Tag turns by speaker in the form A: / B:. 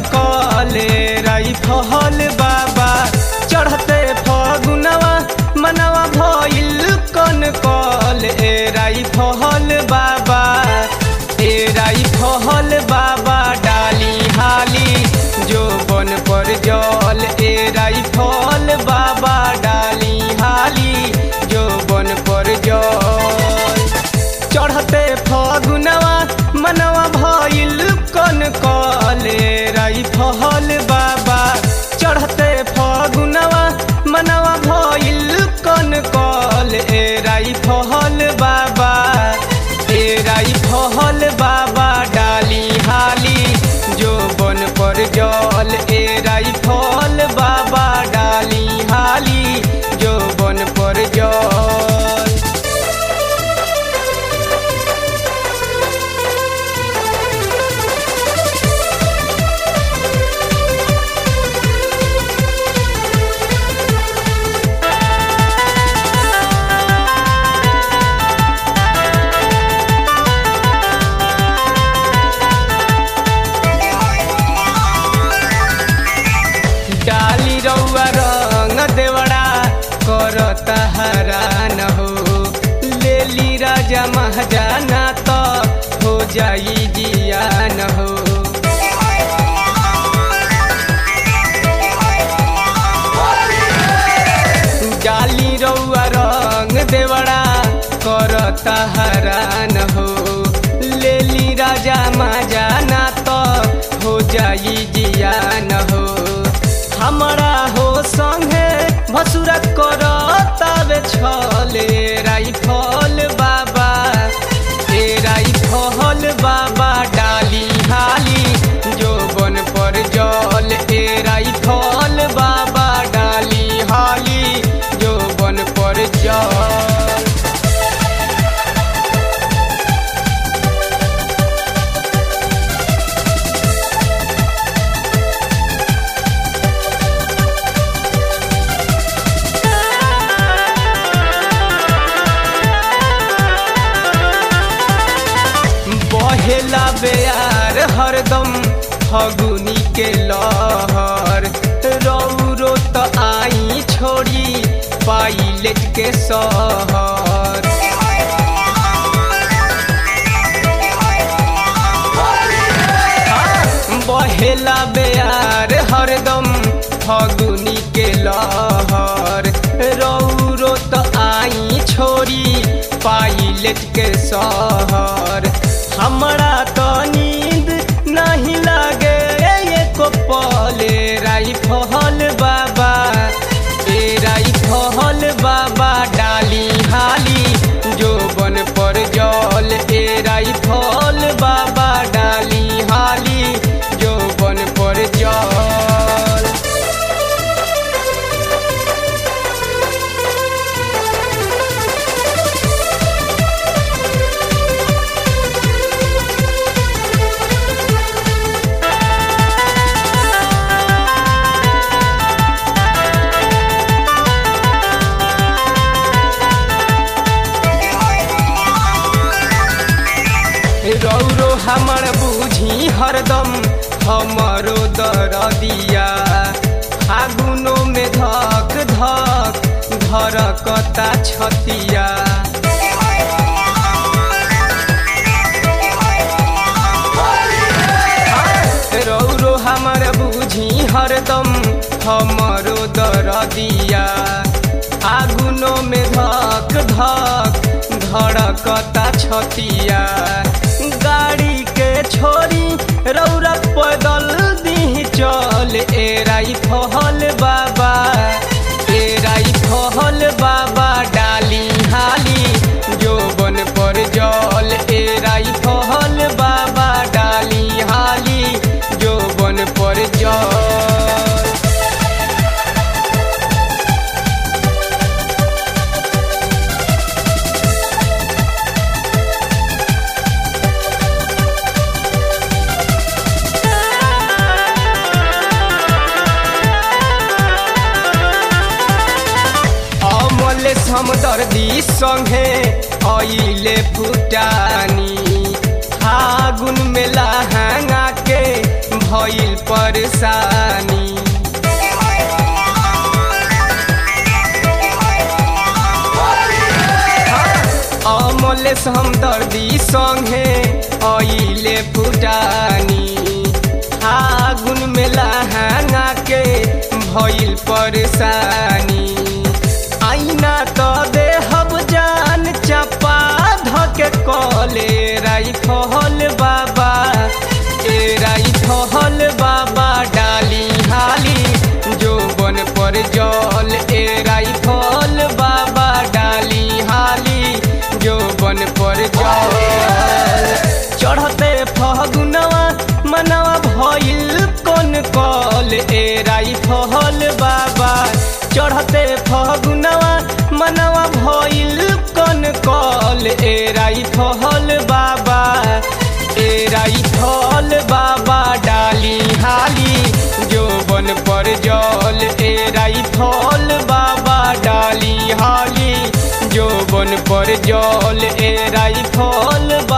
A: कले राइफल बाबा चढ़ते फगुनवा मनवा भइल कन कल ए राइफल बाबा ए राइफल बाबा डाली हाली जो बन पर जल ए राइफल बाबा डाली हाली जो बन पर जल चढ़ते फगुनवा मनवा भइल कन कले राइफल बाबा चढ़ते फगुनवा मनवा भइल कन कल ए राइफल बाबा ए राइफल बाबा डाली हाली जो बन पर जल ए राइफल बाबा डाली हाली जो बन पर जल डाली रउआ रंग देवड़ा करता हरान हो लेली राजा महाजाना तो हो जाई जियान हो डाली रउआ रंग देवड़ा करता हरान हो लेली राजा महाजाना तो हो जाई जियान हो हमरा हो संगे भसुरा करतावे छले राइफल बाबा ए राइफल बाबा डाली हाली जो बन पर जल ए राइफल बाबा डाली हाली जो बन पर जल बहेला बेयार हरदम फगुनी के लहर रौरो त आई छोड़ी पाइलेट के सहर बहेला बेयार हरदम फगुनी के लहर रौरो त आई छोड़ी पाइलेट के सहर हमरा तो नींद नहीं लागे एको पले राइफल बाबा ए राइफल बाबा डाली हाली जो बन पर जल ए राइफल बाबा डाली हाली जो बन पर जल रौरो हमर बुझी हरदम हमरो दरदिया फागुनो में धक धक धरकता छतिया रौरो हमर बुझी हरदम हमरो दरदिया फागुनो में धक धक धड़कता छतिया गाड़ी के छोरी रौरा पैदल दी चल ए राइफल बाबा ए राइफल बाबा डाली हाली जो बन पर जल ए राइफल बाबा डाली हाली जो बन पर जल अमले समदर्दी संगे अइले फुटानी फागुन में लहंगा के भइल पर परेशानी अमल समदर्दी संगे अइले फुटानी आगुन में लहाना के भइल परेशानी आईना तो देहब जान चपा धके कले राई फहल बाबा ए राई फहल बाबा डाली हाली जो बन पर जल ए राई फल बाबा डाली हाली जो बन पर जल चढ़ते फगुनवा मनवा भइल कौन कल ए राई फहल बाबा चढ़ते फगुनवा मनवा भइल कौन कल ए राई फहल बाबा ए राई फल बाबा डाली हाली जो बन पर जल ए राई फल बाबा डाली हाली जो बन पर जल ए राई फल